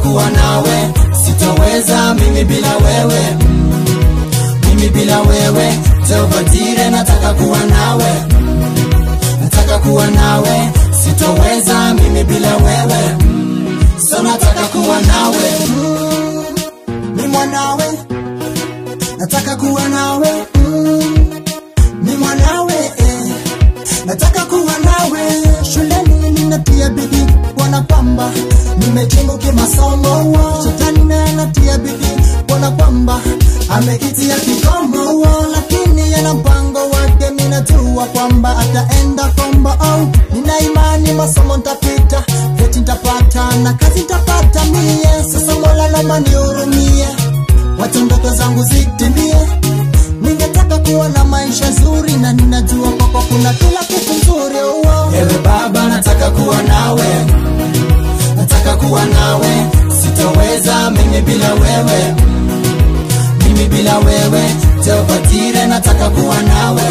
kuwa nawe sitoweza mimi bila wewe mm. mimi bila wewe teopatire nataka kuwa nawe nataka kuwa nawe sitoweza mimi bila wewe mm. so nataka kuwa nawe mm. ni mwanawe nataka kuwa nawe mm. ni mwanawe eh. nataka kuwa nawe shuleni ninatia bidii wana kwamba nimejimu kimasomo shetani naye anatia bidii wana kwamba ameitia kikomo lakini yana mpango wake minajua kwamba ataenda kombo oh, nina imani masomo ntapita vyeti ntapata na kazi ntapata mie sasa mola naomba nihurumie wacha ndoto zangu zitimie ningetaka kuwa na maisha zuri na ninajua kwako kuna kila kitu nzuri oh. ewe baba nataka kuwa nawe nataka kuwa nawe sitoweza mimi bila wewe mimi bila wewe teopatire nataka kuwa nawe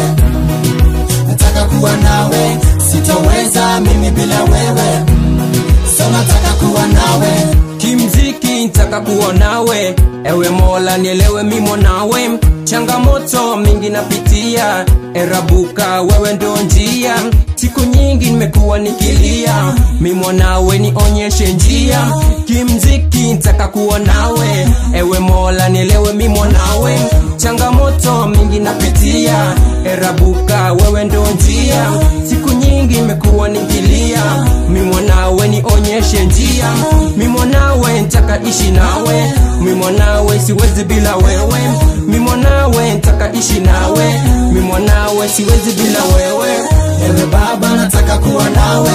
nataka kuwa nawe sitoweza mimi bila wewe so nataka kuwa nawe kimziki ntaka kuwa nawe ewe mola nielewe mimo nawe changamoto mingi napitia erabuka wewe ndo njia siku nyingi nimekuwa nikilia mimo nawe nionyeshe njia kimziki ntaka kuwa nawe ewe mola nielewe mimo nawe changamoto mingi napitia erabuka wewe ndo njia siku nyingi nimekuwa nikilia mimo nawe nionyeshe njia mimo nawe ntaka ishi nawe mimo nawe siwezi bila wewe mimo nawe ntaka ishi nawe mimo nawe siwezi bila wewe ewe baba nataka kuwa nawe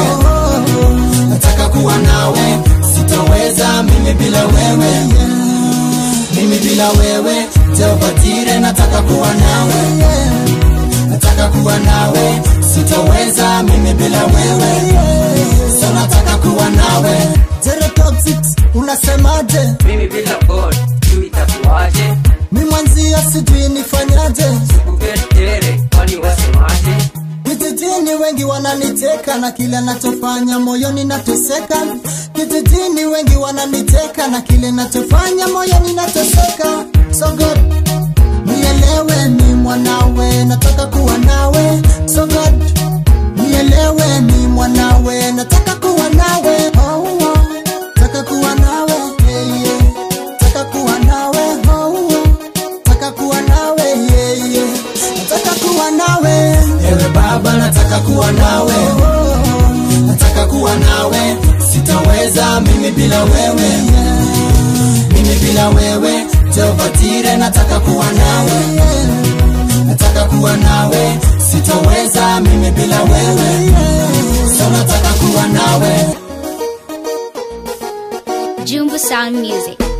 nataka kuwa nawe sitoweza mimi bila wewe mimi bila wewe teopatire nataka kuwa nawe nataka kuwa nawe sitoweza mimi bila wewe so nataka kuwa nawe Zero toxic unasemaje mimi bila god juu itakuwaje mi mwanzia sijui nifanyaje kugetere kwani wasemaje Kijijini wengi wananiteka na kile nachofanya moyoni nateseka. Kijijini wengi wananiteka na kile nachofanya moyoni nateseka. So God, nielewe mi mwanawe, nataka kuwa nawe. So God, nielewe mi mwanawe, nataka kuwa nawe. Oh, oh. Nataka kuwa nawe, yeah, yeah. Nataka kuwa nawe, oh, oh. Nataka kuwa nawe, yeah, yeah. Nataka kuwa nawe. Ewe baba nataka kuwa nawe Nataka kuwa nawe Sitaweza mimi bila wewe Mimi bila wewe Teopatire nataka kuwa nawe Nataka kuwa nawe Sitaweza mimi bila wewe So nataka kuwa nawe Jumbo Sound Music.